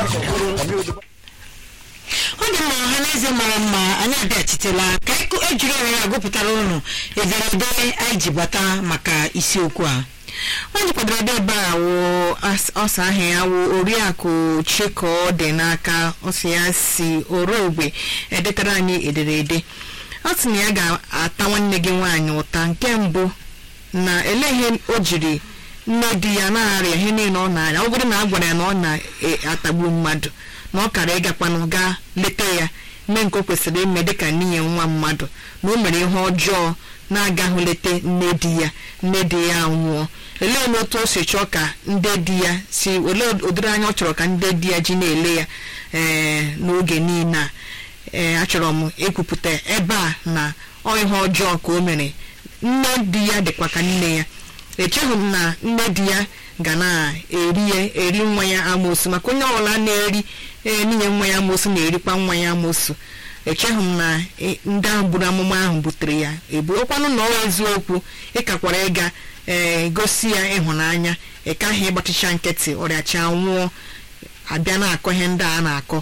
ọ dị mma ọha na eze mara mma anyị abịachitela ka ịkụ- ejiri ohere a gụpụtara ụnụ ederede anyị ji bata maka isiokwu a onye kwadoro ede ebe a wụ as- ọsa ahụ ya wụ oriakụ chiko dị n'aka ọsị ya si orogbe edetara anyị ederede ọ sị na ya ga-ata nwanne gị nwaanyị ụta nke mbụ na eleghị o jiri nne di ya na-arịa ihe niile ọ na-arịa ọ bụrụ na a gwara ya na ọ na-atagbu mmadụ na ọ kara ịgakwanụ gaa leta ya mee nke o kwesịrị ime dịka nwunye nwa mmadụ na o mere ihe ọjọọ na-agaghị leta nne di ya nne di ya nwụọ olee na otu o si chọọ ka ndị di ya si olee ụdịrị anya ọ chọrọ ka ndị di ya ji na-ele ya ee n'oge niile a ee achọrọ m ekwupụta ebe a na ọ ihe ọjọọ ka o mere nne di ya dịkwa ka nne ya echeghị m na nne di ya ga na-eri ya eri nwa ya amoosu maka onye ọbụla na-eri ee nwunye nwa ya amoosu na-erikwa nwa ya amoosu echeghị m na e- ndị ahụ buru amụma ahụ butere ya ebuokwanụ na ọ eziokwu ịkakwara ịga ee gosi ya ịhụnanya ịkaghị ịgbachicha nkịtị ọrịacha nwụọ abịa na-akọ ihe ndị a na-akọ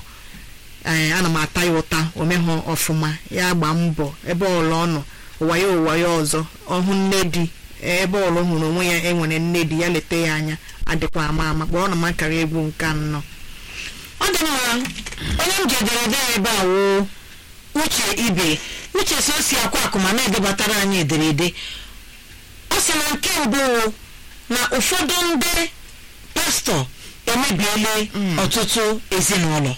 ee ana m ata ya ụta omehụ ọfụma ya gbaa mbọ ebe ọla ọ nọ ụwa ya ụwa ya ọzọ ọhụ nne di ebe ọlụ hụrụ onwe ya enwere nne di ya leta ya anya adịkwa ama ama kpọrọ na m akara egwu nke anọ ọ dị mma onye m ji ederede ya ebe a woo uche ibe uche so o si akwa akụ ma na-edebatara anyị ederede ọ sị na nke mbụ wụ na ụfọdụ ndị pastọ emebiele ọtụtụ ezinụlọ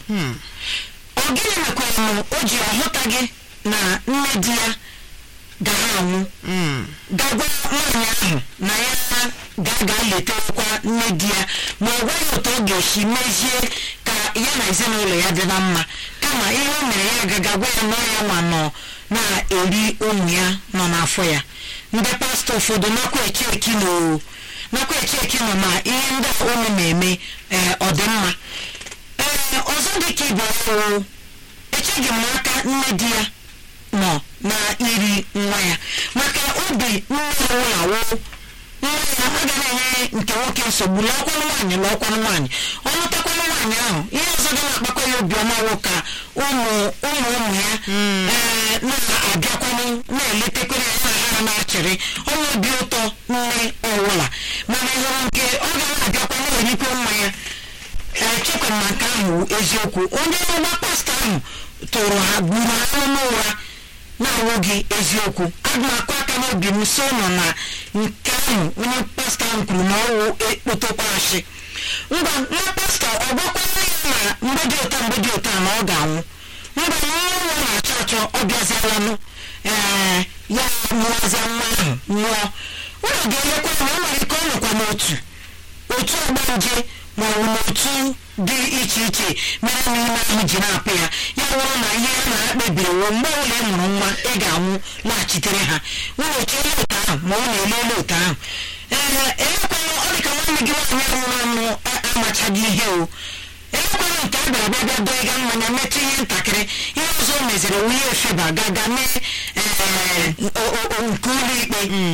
ọ gịnị mekwara na o ji ọhụtaghị na nne di ya gara anwụ gagwa nwaanyị ahụ na ya ga-aga letakwa nne di ya ma ọ gwaghị otu ọ ga-esi mezie ka ya na ezinụlọ ya dị na mma kama ihe o mere ya gaga gwa ya na ọ ya nwa nọ na-eri ụmụ ya nọ n'afọ ya ndị pastọ ụfọdụ nakwa eche eki nọ nakwa eche eki nọ ma ihe ndị a unu na-eme ee ọ dị mma ee ọzọ dị ka ibe ọhụrụ echeghị m n'aka nne di ya nọ na iri nwa ya maka obi nwa ya nwụlawo nwa ya aga na-enye nke nwoke nsogbu lọkwanụ nwaanyị lọkwanụ nwaanyị ọ lụtakwanụ nwaanyị ahụ ihe ọzọ dị na-akpakọ ya obiọma wụ ka ụmụ ụmụ ụmụ ya ee na-abịakwanụ na-eletekwere ya na ha na-achịrị ọnwa obi ụtọ nne ọwụla mana ịhụrụ nke ọ ga na-abịakwa na-erikwe nwa ya echekwara na nke ahụ wụ eziokwu onye ọgba pastọ ahụ tụrụ ha gburu ha n'ụlọ ụra na-awụghị eziokwu aga m akụ aka n'obi m so nọ na nke ahụ onye pastọ ahụ kwuru na ọwụ ekpotokwashi ngwa nwa pastọ ọ gwakwara ya na mgbe dị ụta mgbe dị ụta na ọ ga-anwụ ngwa nwa nwa na-achọ achọ ọ bịazialanụ ee ya mụazia nwa ahụ nwụọ ụlọ ga-elekwa na ọ nwere ike ọ nọkwa n'otu otu ọgbanje ma ọ bụ n'otu dị iche iche mere na ime ahụ ji na-apụ ya ya wụrụ na ihe a na-akpebiri wụ mgbe ọbụla ị mụrụ nwa ị ga-anwụ laghachitere ha nweghachi ihe ụtọ ahụ ma ọ na-elele ụtọ ahụ ee elekwana ọ dị ka nwanne gị nwaanyị nwụrụ anwụ a- amachaghị ihe o elekwana nke a bịara bịa bịa dọọ ịga mmanya metụ ihe ntakịrị ihe ọzọ o meziri wụ ihe efeba gaga mee ee, o- o- o- nke ụlọ ikpe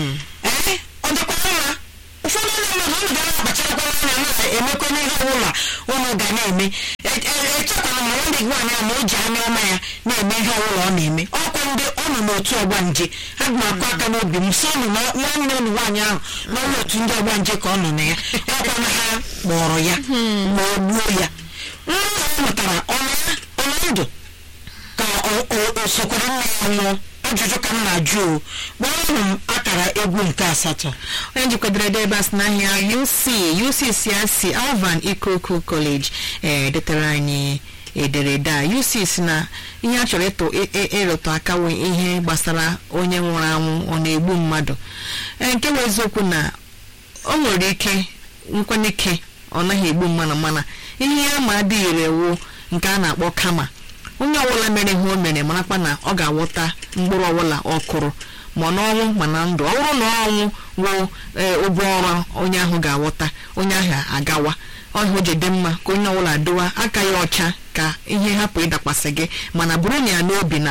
ee ọ dịkwa mma ụfọdụ ndị mmadụ unu ga na-akpacharakwa anya na-emekwa n'ihe ọbụla unu ga na-eme E- e- echekwara ma nwanne gị nwaanyị ahụ na o ji anya ọma ya na-eme ihe ọbụla ọ na-eme ọkwa ndị ọ nọ n'otu ọgbanje aga m akụ aka n'obi m so nụ na nwanne unu nwaanyị ahụ nọ n'otu ndị ọgbanje ka ọ nọ na ya ọkwa na ha kpọrọ ya ma ọ gbuo ya nwa ahụ mụtara ọ nọ ya ọ nọ ndụ ka o- o- o sokwara nna ya nwụọ ajụjụ ka m na-ajụ o gbara m akara egwu nke asatọ onye jikwadoro ede ebe a sị n'ahịa uc uc si asị alvan ikoku college ee detara anyị ederede a uc si na ihe a chọrọ ịtụ ị- ị- ịrụtụ aka wụ ihe gbasara onye nwụrụ anwụ ọ na-egbu mmadụ ee nke bụ eziokwu na o nwere ike nkwanye ike ọ naghị egbu mmanụ mana ihe ya ma adịghị ire wụ nke a na-akpọ kama onye ọbụla mere ihe o mere marakwa na ọ ga-awọta mkpụrụ ọbụla ọ kụrụ ma n'ọnwụ ma na ndụ ọ bụrụ na ọnwụ wụ ee, ụgwọ ọrụ onye ahụ ga-awọta onye ahụ agawa ọhụ ji dị mma ka onye ọbụla dowa aka ya ọcha ka ihe hapụ ịdakwasị gị mana bụrụ na ya n'obi na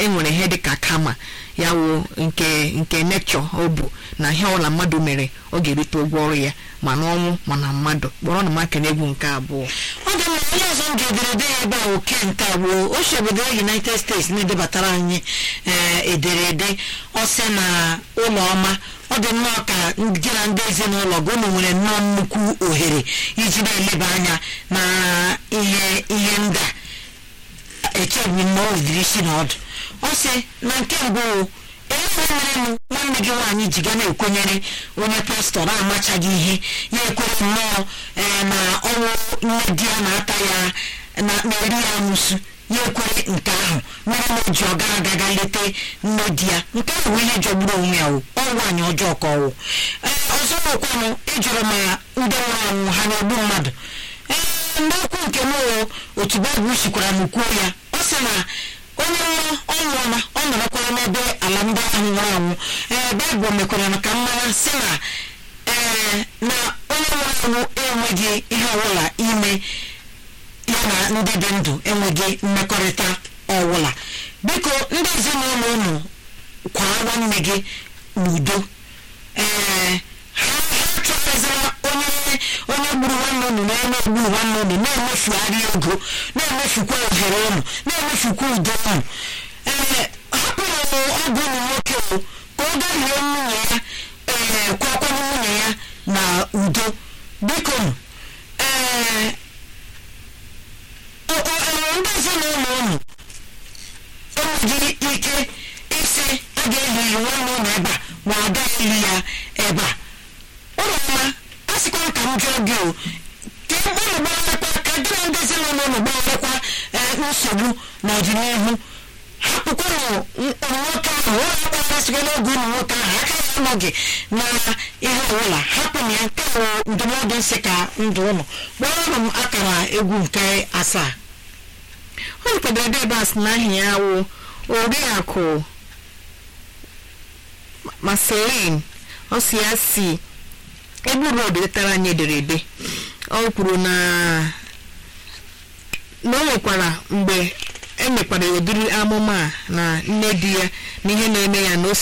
enwere ihe dịka kama ya wụ nke nke nechọ ọ bụ na ihe ọbụla mmadụ mere ọ ga-erite ụgwọ ọrụ ya ma n'ọnwụ ma na mmadụ kpọrọ na makene egwu nke abụọ ọ dị mma onye ọzọ m ga-ederede ya ebe a oke nta bụ oche obodo united states na-edebatara anyị ee ederede ọ sị na ụlọ ọma ọ dị nnọọ ka gị na ndị ezinụlọ gị unu nwere nnọọ nnukwu ohere iji na-eleba anya na ihe ihe ndị a echeghị m na o diri isi n'ọdụ ọ sị na nke mbụ elefe merenụ nwanne gị nwaanyị ji ga na-ekwenyere onye pastọ na-amachaghị ihe ya ekwere nnọọ ee na ọnwụ nne di ya na-ata ya na na-eri ya amụsụ ya ekwere nke ahụ mere na o ji ọ gara aga ga lete nne di ya nke ahụ bụ ihe jọgburu onwe ya o ọ nwaanyị ọjọọ ka ọwụ ee ọzọ nwekwanụ ịjụrụ ma ndị nwụrụ anwụ ha na-egbu mmadụ ee n'okwu nke m o otu baịbụl sikwara m kwuo ya ọ sị na onye nwa ọ nwụọla ọ nọrọkwara n'ebe ala ndị ahụ nwụrụ anwụ ee baịbụl mekwara m ka m mara sị na ee na onye nwụrụ anwụ enweghị ihe ọbụla ime ya na ndị dị ndụ enweghị mmekọrịta ọbụla biko ndị ezinụlọ unu kwara nwanne gị n'udo ee ha ha chọtazila onye onye gburu nwanne unu na onye gburu nwanne unu na-emefugharị ego na-emefukwa ohere unu na-emefukwa udo unu ee hapụrụ ọgụ unu nwoke o ka ọ garie nwunye ya ee kwakwana nwunye ya na udo biko ee o- o- enwere ndị ezinụlọ unu enweghị ike isi a ga-eli nwanne ụlọ ebe a ma ọ gaghị eli ya ebe a ụlọ ọma a sịkwa m ka m jụọ gị o ka unu gbarakwa ka gị na ndị ezinụlọ unu gbarakwa ee, nsogbu n'ọdịnihu hapụkwanụ n- nwoke ahụ ụlọ akwụkwọ sịgo n'oge ụmụ nwoke ahụ aka ya anọghị na ihe ọbụla hapụnụ ya nke bụ ndụmọdụ nsị ka ndụ ụnụ gbaranụ m akara egwu nke asaa ọ kwadoro ebe ebe a sị na aha ya wụ oriakụ maselin ọ si ya si egbu road letara anyị ederede ọ kwuru na na o nwekwara mgbe emekwara ụdịrị amụma a na nne di ya na ihe na-eme ya na o